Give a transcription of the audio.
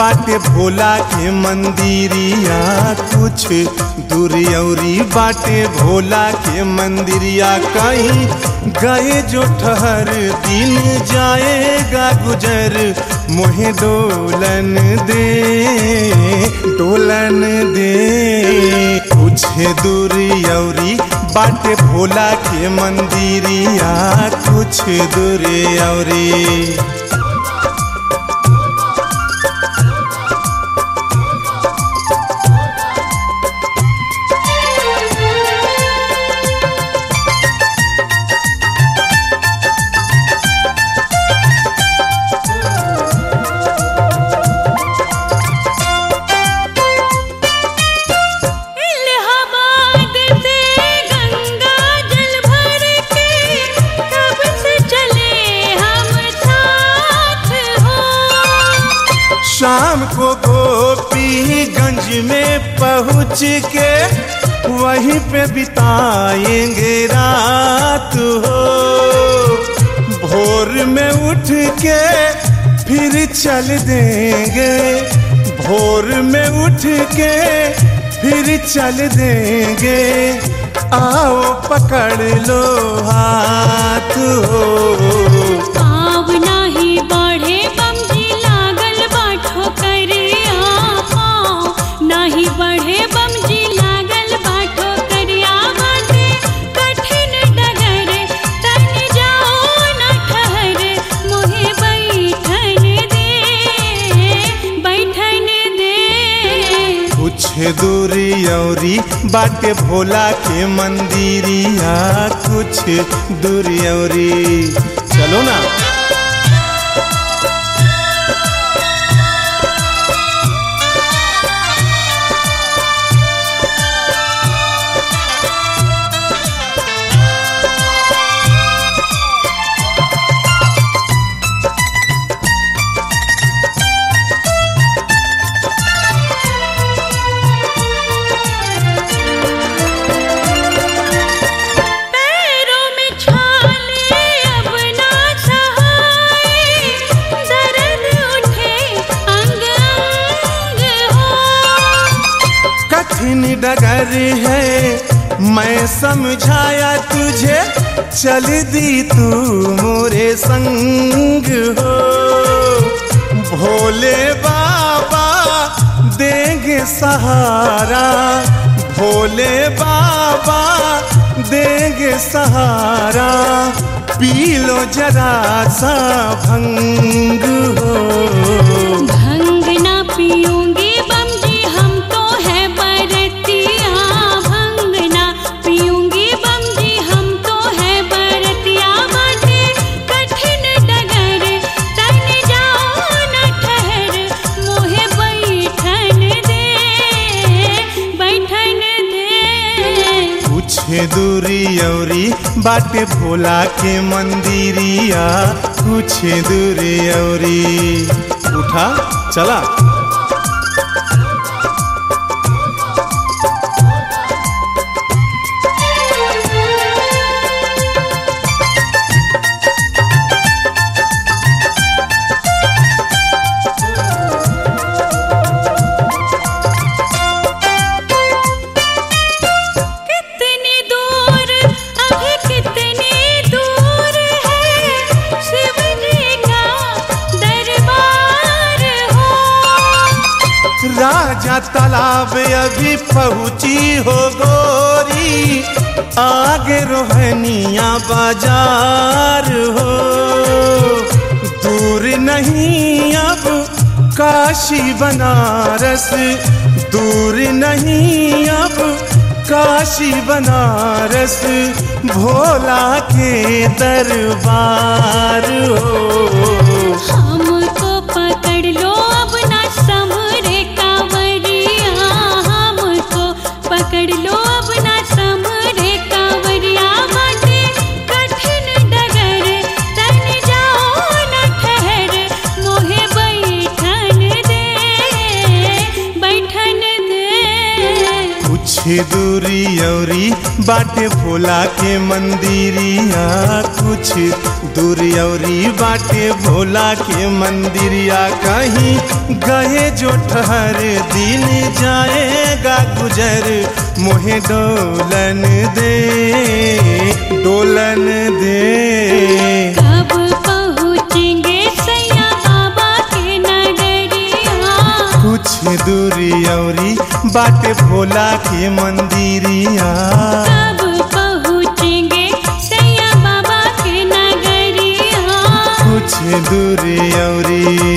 बाटे भोला के मंदिरिया कुछ दूरी औरी बाटे भोला के मंदिरिया कहीं गए जो ठहर दिन जाएगा गुजर मोहे डोलन दे डोलन दे कुछ दूरी औरी बाटे भोला के मंदिरिया कुछ दूरी औरी इलाहाबाद से गंगा जल भर के कब से चले हम साथ हो शाम को गोपीगंज में पहुँच के वहीं पे बिताएंगे रात हो भोर में उठ के फिर चल देंगे भोर में उठ के फिर चल देंगे आओ पकड़ लो हाथ हो पाव नाही बढ़े बमजी लागल बाठो करिया पाव नाही बढ़े बमजी लागल बाठो करिया बाटे कठिन डगर तन जाओ न ठहर मोहे बैठन दे बैठन दे कुछ दूरी औरी बाटे भोला के मंदिरिया कुछ दूरी औरी चलो ना पैरों में छाले अब ना सहाय दर्द उठे अंग अंग हो कठिन डगर है मैं समझाया तुझे चल दी तू मोरे संग हो भोले बाबा देंगे सहारा भोले बाबा देंगे सहारा पी लो जरा सा भंग हो भंग ना पियूंगी बमजी हम तो है बरतिया भंग ना पियूंगी बमजी हम तो है बरतिया बाटे कठिन डगर तन जाओ न ठहर मोहे बैठन दे बैठन दे कुछ दूरी औरी बाटे भोला के मंदिरिया कुछ दूरी औरी उठा चला कितनी दूर अभी कितनी दूर है शिव जी का दरबार हो राजा तालाब अभी पहुंची हो गोरी आगे रोहनिया बाजार हो दूर नहीं अब काशी बनारस दूर नहीं अब काशी बनारस भोला के दरबार हो हमको पकड़ लो अब ना समरे कांवरिया हमको पकड़ लो अब ना समरे कांवरिया बाटे कठिन डगर तन जाओ न ठहर मोहे बैठन दे बैठन दे कुछ दूरी औरी बाटे भोला के मंदिरिया कुछ दूर औरी बाटे भोला के मंदिरिया कहीं गए जो ठहर दिन जाएगा गुजर मोहे डोलन दे डोलन दे कब पहुँचेंगे सैया बाबा के नगरिया कुछ दूरी औरी बाटे भोला के मंदिरिया कब पहुँचेंगे सैया बाबा के नगरिया कुछ दूरी औरी